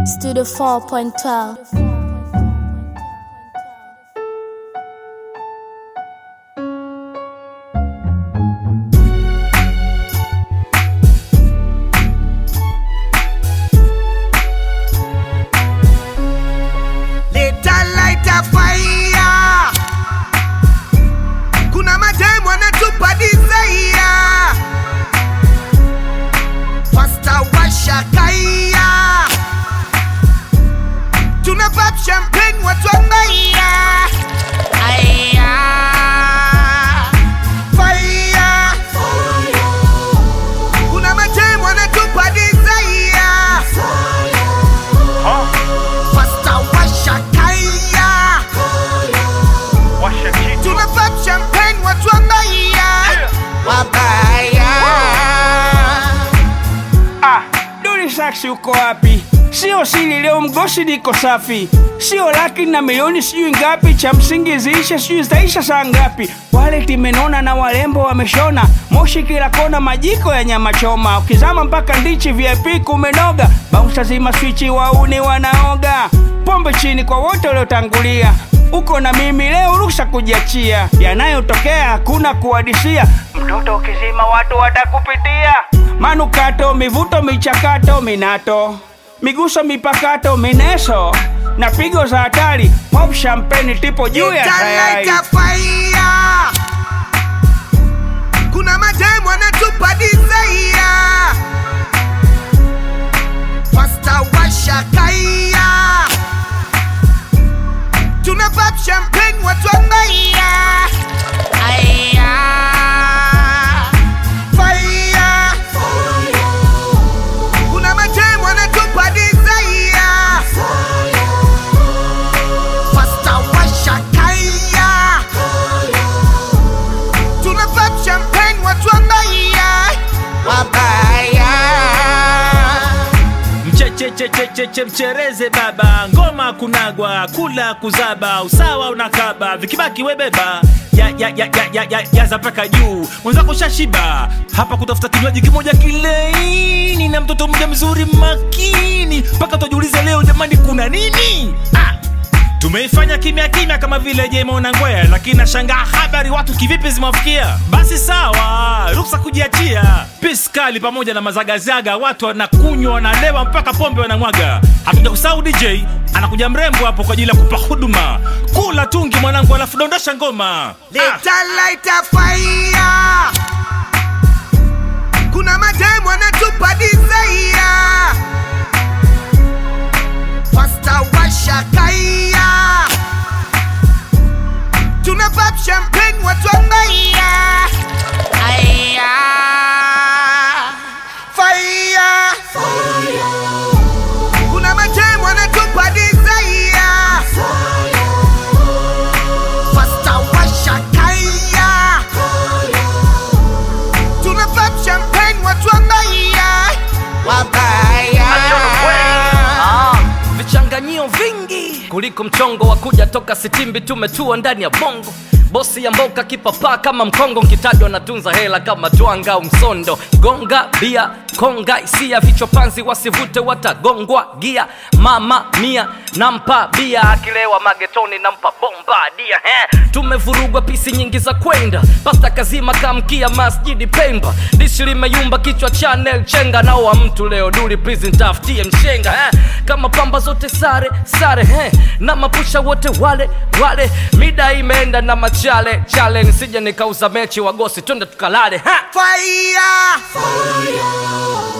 Studio 4.12. Leta lighter fire. Kuna mademu wanatupa desire. Pasta washa kaya. Tuna pop champagne watu wabaya. Aya. Fire. Kuna mademu wanatupa desire. Pasta washa kaya. Washa kitu Tuna pop champagne watu wabaya. Wabaya. ah, Duli Saxi uko wapi? Sio siri leo mgosi niko safi, sio laki na milioni sijui ngapi, cha msingi ziishe sijui zitaisha saa ngapi. Wale timenona na warembo wameshona, moshi kila kona, majiko ya nyama choma, ukizama mpaka ndichi VIP kumenoga, bouncer zima swichi, wauni wanaoga, pombe chini kwa wote waliotangulia uko na mimi leo, ruksa kujiachia, yanayotokea hakuna kuadisia. Mtoto ukizima watu watakupitia, manukato, mivuto, michakato, minato, miguso, mipakato, mineso na pigo za hatari, pop champagne tipo juu ya tayari. Lighter fire. Kuna mademu wanatupa desire. Pasta washa kaya. Tuna pop champagne watu wabaya. Aya. Fire. Kuna mademu wanatupa desire. Pasta washa kaya. Tuna pop champagne watu wabaya. Wabaya. mchechechecheche mchereze baba ngoma kunagwa kula kuzaba usawa unakaba vikibaki webeba ya, ya, ya, ya, ya, ya, yaza mpaka juu mwenzako shashiba hapa kutafuta kinywaji kimoja kilaini na mtoto mja mzuri makini mpaka tujiulize leo jamani kuna nini ah! tumeifanya kimya kimya kama vile jemona ngwea lakini nashangaa habari watu kivipi zimewafikia basi sawa ruksa kujiachia piskali pamoja na mazagazaga watu wanakunywa wanalewa mpaka pombe wanamwaga hatuja kusahau dj anakuja mrembo hapo kwa ajili ya kupa huduma kula tungi mwanangu alafu dondosha ngoma ah. Leta lighter fire. Kuna mademu wanatupa desire. Pasta washa kaya. Tuna pop champagne watu wabaya. Aya. Fire. Kuna mademu wanatupa desire. Pasta washa kaya. Tuna pop champagne watu wabaya. Wabaya. vichanganyio vingi kuliko mchongo wa kuja toka sitimbi tumetua ndani ya bongo bosi ya mboka kipapaa kama mkongo nkitajwa natunza hela kama twanga au msondo gonga bia konga hisia vichopanzi wasivute watagongwa gia mama mia nampa bia akilewa magetoni nampa bomba dia he tumevurugwa pisi nyingi za kwenda pasta kazima kamkia masjidi pemba dishi limeyumba kichwa chanel chenga nao wa mtu leo duli prison tafutie mshenga he kama pamba zote sare sare he na mapusha wote wale wale mida imeenda na machale chale nisije nikauza mechi wagosi twende tukalale ha Fire.